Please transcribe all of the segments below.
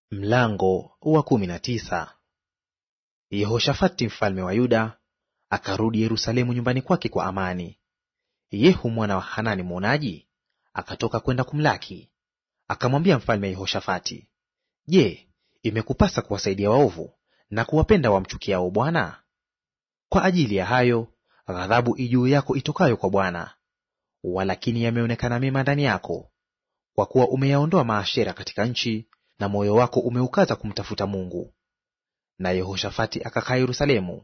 Mlango wa kumi na tisa. Yehoshafati mfalme wa Yuda akarudi Yerusalemu nyumbani kwake kwa amani. Yehu mwana wa Hanani mwonaji akatoka kwenda kumlaki, akamwambia mfalme Yehoshafati, Je, imekupasa kuwasaidia waovu na kuwapenda wamchukiao Bwana? Kwa ajili ya hayo ghadhabu ijuu yako itokayo kwa Bwana. Walakini yameonekana mema ndani yako, kwa kuwa umeyaondoa maashera katika nchi na moyo wako umeukaza kumtafuta Mungu. Na Yehoshafati akakaa Yerusalemu.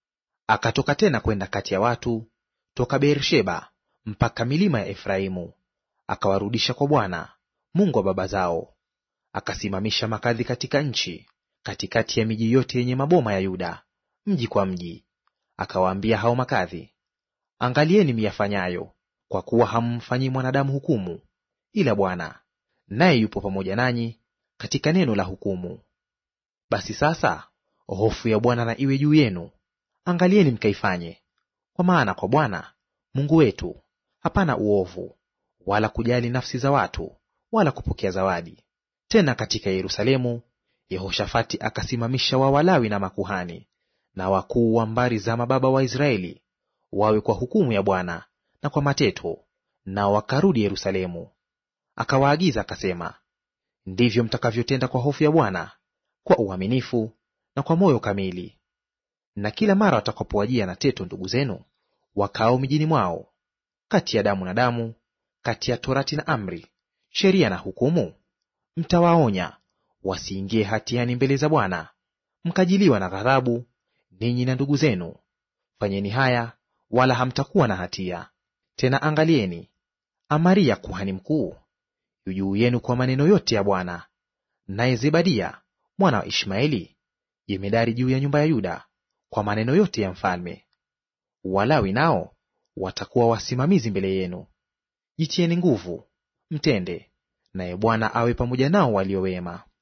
Akatoka tena kwenda kati ya watu toka Beer-sheba mpaka milima ya Efraimu, akawarudisha kwa Bwana Mungu wa baba zao. Akasimamisha makadhi katika nchi, katikati ya miji yote yenye maboma ya Yuda, mji kwa mji. Akawaambia hao makadhi, angalieni miyafanyayo, kwa kuwa hammfanyii mwanadamu hukumu, ila Bwana, naye yupo pamoja nanyi katika neno la hukumu. Basi sasa hofu ya Bwana na iwe juu yenu, angalieni mkaifanye. Kwa maana kwa Bwana Mungu wetu hapana uovu, wala kujali nafsi za watu, wala kupokea zawadi. Tena katika Yerusalemu Yehoshafati akasimamisha wawalawi na makuhani na wakuu wa mbari za mababa wa Israeli wawe kwa hukumu ya Bwana na kwa mateto, nao wakarudi Yerusalemu. Akawaagiza akasema, ndivyo mtakavyotenda kwa hofu ya Bwana, kwa uaminifu na kwa moyo kamili. Na kila mara watakapowajia na teto ndugu zenu wakao mijini mwao, kati ya damu na damu, kati ya torati na amri, sheria na hukumu, mtawaonya wasiingie hatiani mbele za Bwana, mkajiliwa na ghadhabu, ninyi na ndugu zenu. Fanyeni haya, wala hamtakuwa na hatia. Tena angalieni, Amaria kuhani mkuu yu juu yenu kwa maneno yote ya Bwana, naye Zebadia mwana wa Ishmaeli jemedari juu ya nyumba ya Yuda kwa maneno yote ya mfalme. Walawi nao watakuwa wasimamizi mbele yenu. Jitieni nguvu, mtende, naye Bwana awe pamoja nao walio wema.